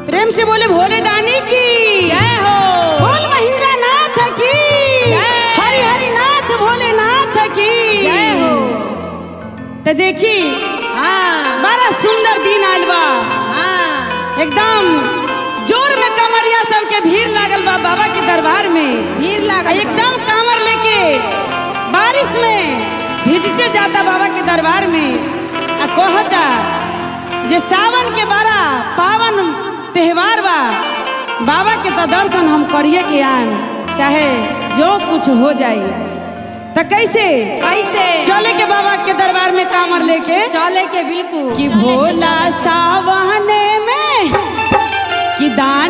प्रेम से बोले भोले दानी की जय हो बोल महेंद्र नाथ की जय। हरि हरि नाथ भोलेनाथ की जय हो तो देखी हाँ बड़ा सुंदर दिन आयल बा हाँ एकदम जोर में कमरिया सबके भीड़ लागल बा बाबा के दरबार में भीड़ आ लागल बा। एकदम कांवर लेके बारिश में भिजते जाता बाबा के दरबार में आ कहता जे सावन के बड़ा पावन त्योहार बा बाबा के तो दर्शन हम करिए के आन चाहे जो कुछ हो जाए तो कैसे कैसे चले के बाबा के दरबार में कांवर लेके चले के बिल्कुल कि भोला सावने में कि दान